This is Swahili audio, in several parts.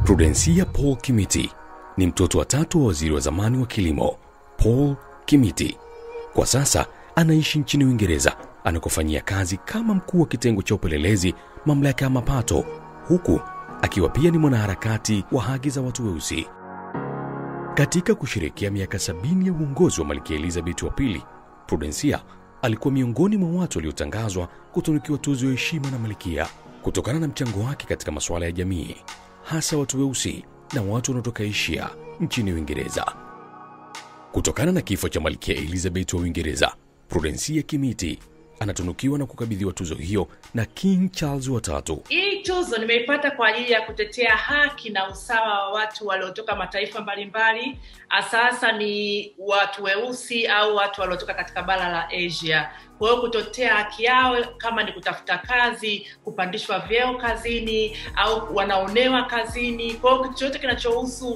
Prudensia Paul Kimiti ni mtoto wa tatu wa waziri wa zamani wa kilimo Paul Kimiti. Kwa sasa anaishi nchini Uingereza anakofanyia kazi kama mkuu wa kitengo cha upelelezi mamlaka ya mapato, huku akiwa pia ni mwanaharakati wa haki za watu weusi. Katika kusherehekea miaka sabini ya uongozi wa Malkia Elizabeth wa pili, Prudensia alikuwa miongoni mwa watu waliotangazwa kutunukiwa tuzo ya heshima na malkia kutokana na mchango wake katika masuala ya jamii, hasa watu weusi na watu wanaotoka Asia nchini Uingereza. Kutokana na kifo cha Malkia Elizabeth wa Uingereza, Prudensia Kimiti anatunukiwa na kukabidhiwa tuzo hiyo na King Charles watatu. Hii tuzo nimeipata kwa ajili ya kutetea haki na usawa wa watu waliotoka mataifa mbalimbali, hasa ni watu weusi au watu waliotoka katika bara la Asia. Kwa hiyo kutetea haki yao, kama ni kutafuta kazi, kupandishwa vyeo kazini, au wanaonewa kazini. Kwa hiyo kitu chochote kinachohusu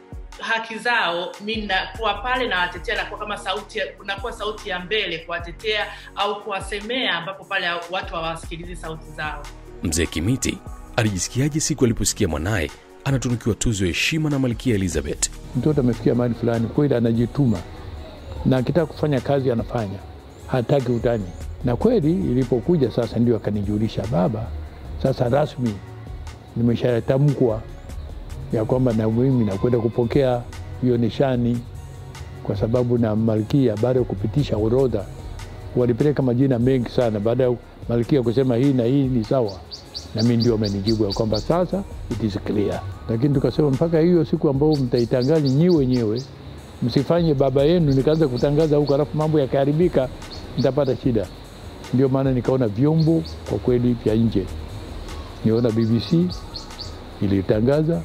haki zao, mi nakuwa pale nawatetea, nakuwa kama sauti, nakuwa sauti ya mbele kuwatetea au kuwasemea, ambapo pale watu hawasikilizi sauti zao. Mzee Kimiti alijisikiaje siku aliposikia mwanaye anatunukiwa tuzo ya heshima na Malkia Elizabeth? Mtoto amefikia mahali fulani, kweli anajituma na akitaka kufanya kazi anafanya, hataki utani. Na kweli ilipokuja sasa, ndio akanijulisha, baba, sasa rasmi nimeshatamkwa ya kwamba na mimi nakwenda kupokea hiyo nishani, kwa sababu na malkia baada ya kupitisha orodha walipeleka majina mengi sana. Baada ya malkia kusema hii na hii ni sawa, na mimi ndio amenijibu ya kwamba sasa it is clear. Lakini tukasema mpaka hiyo siku ambayo mtaitangaza nyi wenyewe, msifanye baba yenu nikaanza kutangaza huko, alafu mambo yakaharibika, nitapata shida. Ndio maana nikaona vyombo kwa kweli vya nje, niona BBC ilitangaza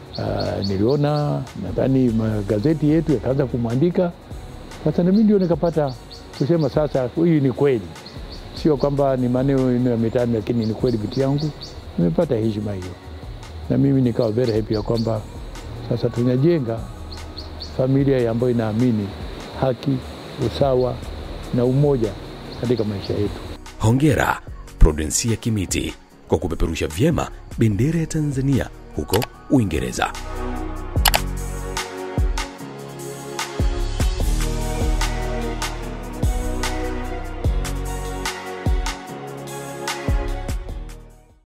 Uh, niliona nadhani magazeti yetu yakaanza kumwandika. Sasa nami ndio nikapata kusema sasa, hii ni kweli, sio kwamba ni maneno ya mitani, lakini ni kweli binti yangu nimepata heshima hiyo, na mimi nikawa very happy ya kwamba sasa tunajenga familia ambayo inaamini haki, usawa na umoja katika maisha yetu. Hongera Prudensia Kimiti kwa kupeperusha vyema bendera ya Tanzania huko Uingereza.